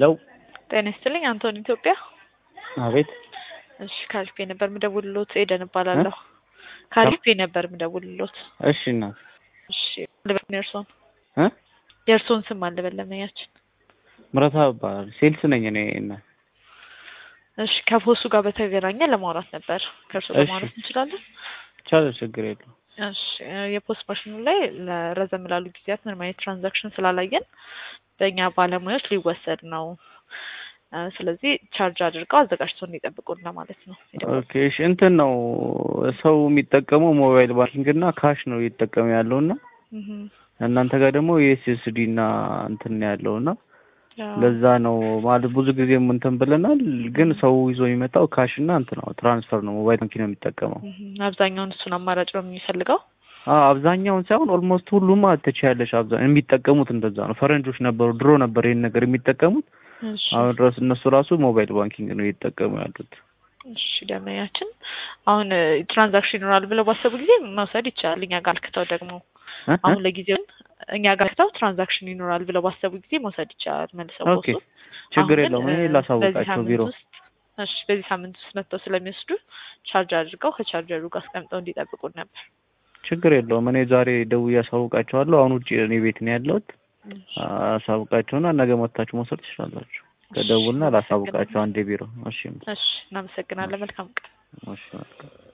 ሄሎ ጤና ይስጥልኝ አንቶኒ ኢትዮጵያ። አቤት እሺ ካሊፌ ነበር ምደውልሎት ኤደን እባላለሁ። ካሊፌ ነበር ምደውልሎት። እሺ እናት እሺ ልበል የእርሶን እ የእርሶን ስም አልበለመያችን። ምረታ እባላለሁ ሴልስ ነኝ እኔ እናት እሺ ከፖሱ ጋር በተገናኘ ለማውራት ነበር። ከእርሶ ጋር እሺ። ማውራት እንችላለን? ይቻላል ችግር የለውም እሺ የፖስት ማሽኑ ላይ ለረዘም ላሉ ጊዜያት ምንም አይነት ትራንዛክሽን ስላላየን በእኛ ባለሙያዎች ሊወሰድ ነው። እ ስለዚህ ቻርጅ አድርገው አዘጋጅተው እንዲጠብቁን ለማለት ነው። ኦኬ እሺ እንትን ነው ሰው የሚጠቀመው ሞባይል ባንኪንግ እና ካሽ ነው እየተጠቀመ ያለው እና እህ እናንተ ጋር ደግሞ የኤስኤስዲ እና እንትን ነው ያለው እና ያው ለዛ ነው ማለት ብዙ ጊዜም እንትን ብለናል። ግን ሰው ይዞ የሚመጣው ካሽ እና እንትን ነው ትራንስፈር ነው ሞባይል ባንኪንግ ነው የሚጠቀመው። እህ አብዛኛውን እሱን አማራጭ ነው የሚፈልገው። አዎ አብዛኛውን ሳይሆን ኦልሞስት ሁሉም ማለት ትችያለሽ። አብዛኛው የሚጠቀሙት እንደዛ ነው። ፈረንጆች ነበሩ ድሮ ነበር ይሄን ነገር የሚጠቀሙት። እሺ አሁን ድረስ እነሱ ራሱ ሞባይል ባንኪንግ ነው እየተጠቀሙ ያሉት። እሺ ደመኛችን አሁን ትራንዛክሽን ይኖራል ብለው ባሰቡ ጊዜ መውሰድ ይቻላል። እኛ ጋር ልክተው ደግሞ እ? አሁን ለጊዜው እኛ ጋር ልክተው ትራንዛክሽን ይኖራል ብለው ባሰቡ ጊዜ መውሰድ ይቻላል። መልሰው ኦኬ ቦሱ ችግር አሁን የለውም። ግን እኔ እ በዚህ ላሳውቃቸው ሳምንት ቢሮ ውስጥ እሺ በዚህ ሳምንት ውስጥ መጥተው ስለሚወስዱ ቻርጅ አድርገው ከቻርጀሩ ጋር አስቀምጠው እንዲጠብቁን ነበር። ችግር የለውም። እኔ ዛሬ ደውዬ አሳውቃቸዋለሁ። አሁን ውጭ እኔ ቤት ነው ያለሁት። አሳውቃቸውና ነገ መጥታችሁ መውሰድ ትችላላችሁ። ከደውልና ላሳውቃቸው አንዴ ቢሮ። እሺ እሺ እናመሰግናለን። መልካም ቀን። እሺ መልካም